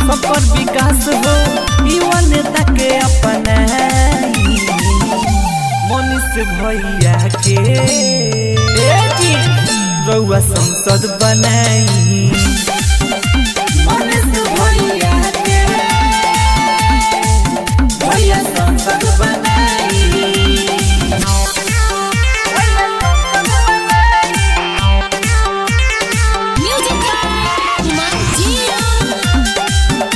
सफर विकास हो युवा नेता के अपना मनीष भैया के ए जी, रउआ संसद बनाई मनीष भैया के भैया संसद बनाई Music by Kumar Jian.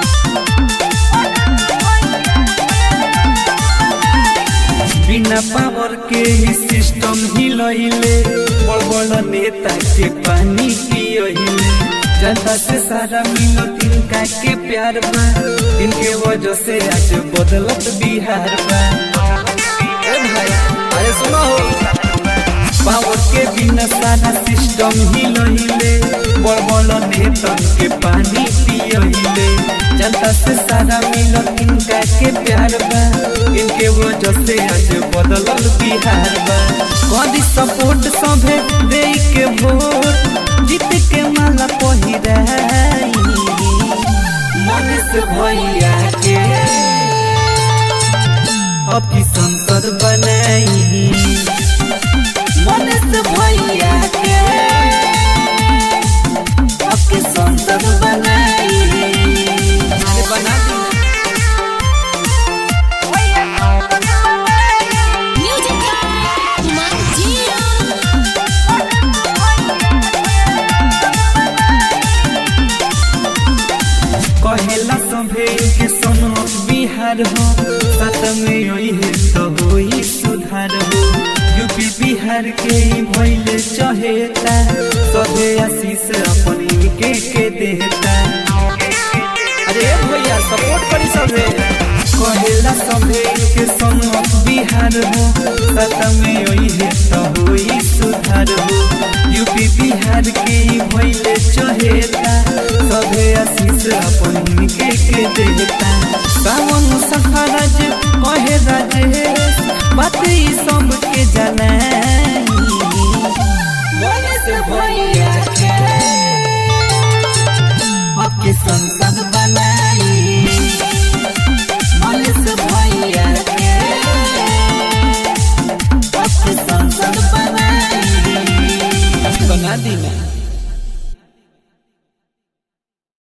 बिना पावर के ही सिस्टम हिलहिले बड़ बड़ नेता के पानी पियहिले जनता से सारा मिलत इनका के प्यार बा इनके वजह से आज बदलत बिहार बा ए भाई अरे सुनो हो पावर के बिना सारा सिस्टम हिलहिले बड़ बड़ नेता के पानी पियहिले जनता से सारा मिलत इनका के प्यार बा इनके वजह से आज बदलल बिहार बा कदी सपोर्ट सभे दे के वोट जीत के माला पहिराई मनीष भैया के अब की संसद बनाई मनीष भैया के अब की संसद बनाई अरे बना दी Music by Kumar Jian. कहेला सभे के सोनो बिहार हो साथ में यही है तो होई सुधार हो यूपी बिहार के ही भइले चहेता सभे आशीष अपनी के के देता अरे भैया सपोर्ट करी सभे कहेला सभे के सोनो बिहार हो साथ में यही है तो होई सुधार हो यूपी बिहार के ही भइले चहेता सभे आशीष अपन के के देता सावन सफराज कहे राजेश बात ई सब के जानाई मनीष भैया के आपके संसद बनाई मनीष भैया के आपके संसद बनाई बना दी ना